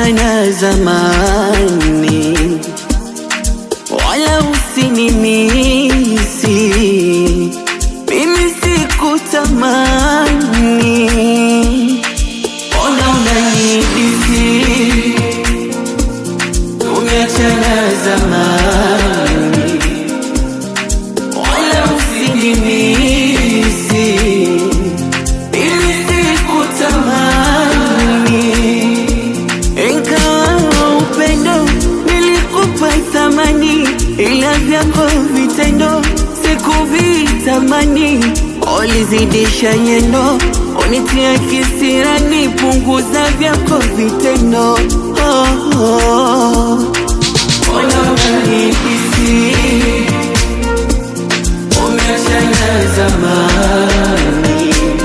Umeachana zamani, wala usinimisi, mimi sikutamani, ona unanidisi. Umeachana zamani, wala usinimisi, mimi sikutamani ingawa upendo nilikupa thamani, ila vyako vitendo sikuvitamani. Ulizidisha nyendo, unitia kisirani, punguza vyako vitendo. Oh, oh. Ona unanihisi, umeachana zamani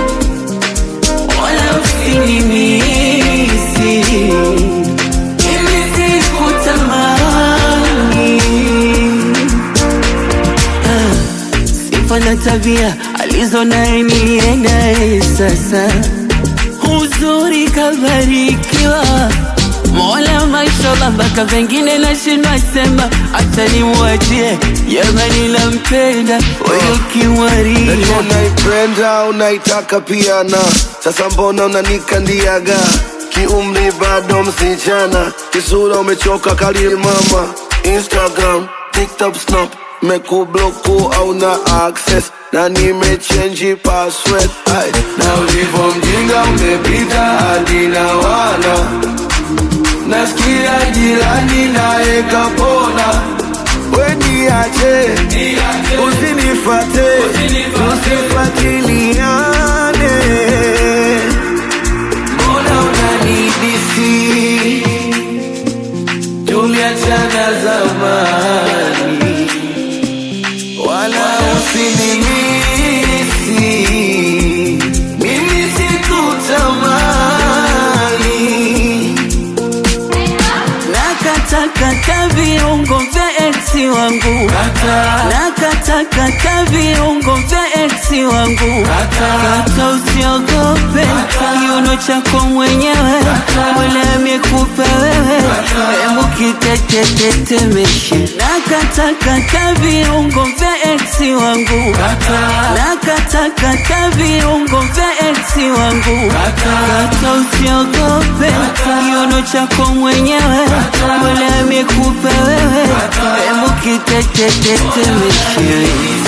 wala usinimisi, mimi sikutamani. Ah, Sifa na tabia alizo naye niliendaye sasa, uzuri kabarikiwa Mola mashallah, mpaka vengine nashindwa sema, acha nimwachie jamani, nampenda huyo kiwari Najua unaipenda unaitaka pia na sasa mbona unanikandiaga kiumri bado msichana kisura umechoka kalili mama instagram tiktok snap mekubloku au na access na nimechenji password Ay, na ulivyo mjinga umepita hadi na wana nasikia jirani naye kapona weniache usinifate tusifatiliane mbona unanidisi tuliachana zamani wala usinimisi mimi sikutamani Nakatakata viungo vya eksi wangu, nakatakata viungo vya eksi wangu. Kata usiogope, kiuno chako mwenyewe, Mola amekupa wewe, hebu kitetetetemeshe. Nakatakata viungo vya eksi wangu, nakatakata viungo vya eksi wangu. Kata usiogope, kiuno chako mwenyewe, Mola amekupa wewe, hebu kitetetetemeshe.